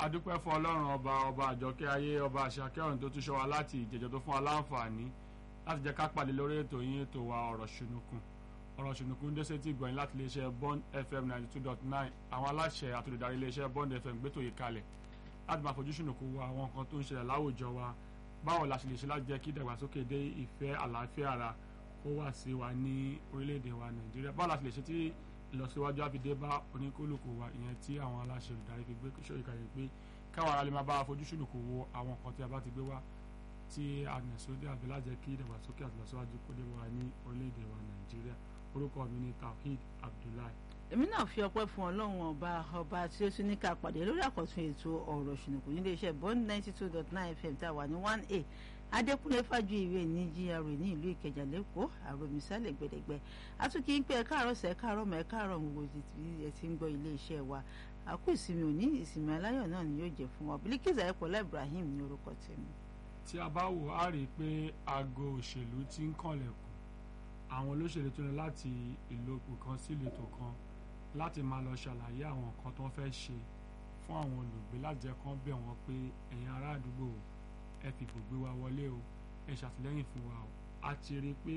adúpẹ́ fún ọlọ́run ọba ọba àjọkẹ́ ayé ọba àṣàkẹ́ ọ̀run tó tún ṣọ́ wa láti ìjẹjọ́ tó fún wa láǹfààní láti jẹ́ ká pàdé lórí ètò yín ètò wa ọ̀rọ̀ ṣùnùkùn ọ̀rọ̀ ṣùnùkùn dé sétí ìgbọ̀nyìn láti iléeṣẹ́ bond fm ninety two dot nine àwọn aláṣẹ àtòlùdarí iléeṣẹ́ bond fm gbétò yìí kalẹ̀ láti máa fojú ṣùnùkùn wo àwọn nǹkan tó ń ṣẹlẹ̀ láwùjọ wa báwo la ṣe lè ṣe láti jẹ́ kí ìdàgbàsókè dé ìfẹ́ àlàáfíà ara kó wà sí wa ní orílẹ̀-èdè wa nàìjíríà báwo la ṣe lè ṣe tí ìlọsíwájú àfidé bá oníkólùkù wa ìyẹn tí àwọn aláṣẹ olùdarí fi gbé sórí kalẹ̀ pé káwọn ará lè máa bá fojú ṣùnùkù wo àwọn nǹkan tí a bá ti gbé wá tí a nà sódì àbí lájẹ kí ìdàgbàsókè àti ìlọsíwájú kó dé wa ní orílẹ̀-èdè wa nàìjíríà orúkọ mi ni tawhid abdullahi. èmi náà fi ọpẹ́ fún ọlọ́run ọba ọba tí ó tún ní ká pàdé lórí àkọ́tún ètò ọ̀rọ̀ ṣùnùkù nílé iṣẹ́ bond ninety two dot nine fm tá a wà ní one a adékúnlé fájú ìwé ní gra ní ìlú ìkẹjà lẹ́kọ̀ọ́ àròmísálẹ̀ gbẹ̀dẹ̀gbẹ̀ àtúnkì ń pẹ́ ẹ káàárọ̀ sẹ́ káàárọ̀ mọ́ ẹ káàárọ̀ gbogbo ẹ ti ń gbọ́ ilé iṣẹ́ wa àkú ìsinmi òní ìsinmi aláyọ̀ náà ni yóò jẹ́ fún wa Bilkisu Ayọ̀pọ̀lá Ibrahim ní orúkọ tèmi. tí a bá wò á rí i pé aago òṣèlú ti ń kànlẹ̀kùn àwọn olóṣèlú tó lọ láti ìlòkù kan sí ìletò kan láti máa lọ ṣàlàyé àwọn nǹkan tó ń fẹ́ ṣe fún àwọn olùgbé láti jẹ́ kán bẹ̀ wọ́n pé ẹ̀yin ará àdúgbò ẹ fi gbogbo wa wọlé o ẹ ṣàtìlẹ́yìn fún wa o a ti rí i pé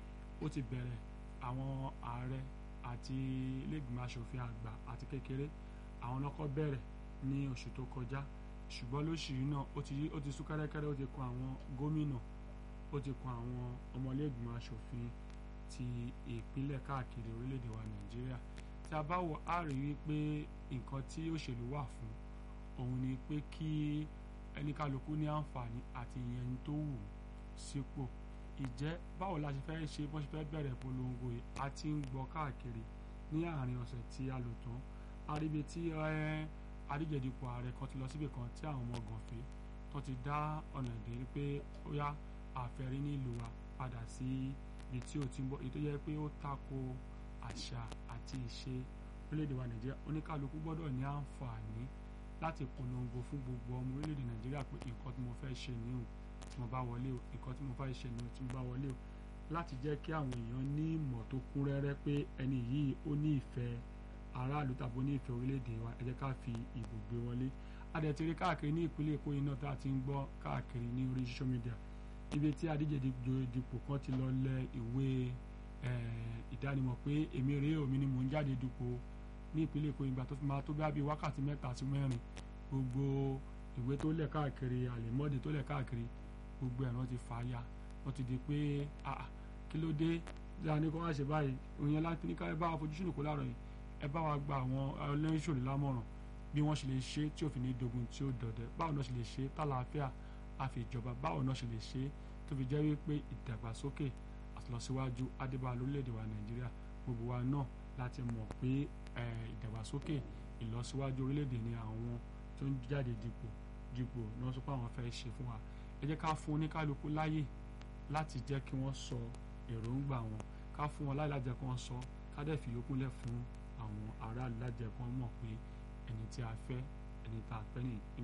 ó ti bẹ̀rẹ̀ àwọn ààrẹ àti ilégbìmọ̀ asòfin àgbà àti kékeré àwọn lọ́kọ́ bẹ̀rẹ̀ ní oṣù tó kọjá ṣùgbọ́n lóṣù yìí náà ó ti ó ti sún kẹ́rẹ́kẹ́rẹ́ ó ti kan àwọn gómìnà ó ti kan àwọn ọmọlẹ́gbìmọ̀ asòfin ti ìpínlẹ̀ káàkiri orílẹ̀-èdè wa nàìjíríà tí a bá wò á rí i pé nǹkan tí òṣèlú wà fún òun ni pé kí ẹnikálukú ní àǹfààní àti ìyẹn tó wù sípò ìjẹ́ báwo la ṣe fẹ́ ṣe bó ṣe fẹ́ bẹ̀rẹ̀ polongo yìí a ti ń gbọ́ káàkiri ní àárín ọ̀sẹ̀ tí a lò tán àríbi tí adíjẹ̀dipò ààrẹ kan ti lọ síbi kan tí àwọn ọmọ gànfẹ́ tó ti dá ọ̀nà ìdè pé ó yá àfẹ́rí nílùú wa padà sí ibi tí ó ti ń bọ̀ èyí tó yẹ pé ó tako àṣà àti ìṣe orílẹ̀-èdè wa nàìjíríà oníkálukú gbọ́dọ̀ ní àǹfààní láti polongo fún gbogbo ọmọ orílẹ̀-èdè nàìjíríà pé nǹkan tí mo fẹ́ ṣe nìyẹn tí mo bá wọlé o nǹkan tí mo fẹ́ ṣe nìyẹn tí mo bá wọlé o láti jẹ́ kí àwọn èèyàn ní ìmọ̀ tó kún rẹ́rẹ́ pé ẹni yìí ó ní ìfẹ́ aráàlú tàbí ó ní ìfẹ́ orílẹ̀-èdè wa ẹ jẹ́ ká fi ìbò gbé wọlé adẹ̀tẹ̀rẹ̀ káàkiri ní ìpínlẹ̀ èkó iná tá a ti ń gbọ́ káàkiri ní orí social media ibi tí adíje dipò kan ti lọ lẹ ìwé ìdánimọ̀ pé èmi rèé omi ni mò ń jáde dupò ní ìpínlẹ̀ èkó ìgbà tó fi máa tó bí abí wákàtí mẹ́ta sí mẹ́rin gbogbo ìwé tó lẹ̀ káàkiri àlèmọ́dé tó lẹ̀ káàkiri gbogbo ẹ̀rọ ti fà á ya wọ́n ti di pé kí ló dé dáa ní kó wá ṣe báyìí òyìn láti ní ká ẹ bá wa fojú sùn kó láàárọ̀ yìí ẹ bá wa gba àwọn ẹlẹ́yìnṣòlè lámọ̀ràn bí wọ́n ṣe lè ṣe tí òfin ní dogun tí ó dọ̀dẹ̀ báwo náà ṣe lè ṣe tálàáfíà àfi ìjọba báwo náà ṣe lè ṣe tó fi jẹ́ wípé ìdàgbàsókè àtìlọsíwájú adébá lórílẹ̀‐èdè wa nàìjíríà gbogbo wa náà láti mọ̀ pé ìdàgbàsókè ìlọsíwájú orílẹ̀‐èdè ni àwọn tó ń jáde dipò dipò náà sọ pé àwọn fẹ́ ṣe fún wa ẹ jẹ́ ká fún oníkálukú láyè láti jẹ́ kí wọ́n sọ èròǹgbà wọn ká fún wọn láyè láti jẹ́ kí wọ́n sọ ká dẹ̀ fi yókù lẹ̀ fún àwọn aráàlú láti jẹ́ kí wọ́n mọ̀ pé ẹni tí a fẹ́ ẹni tá a fẹ́ nìyí.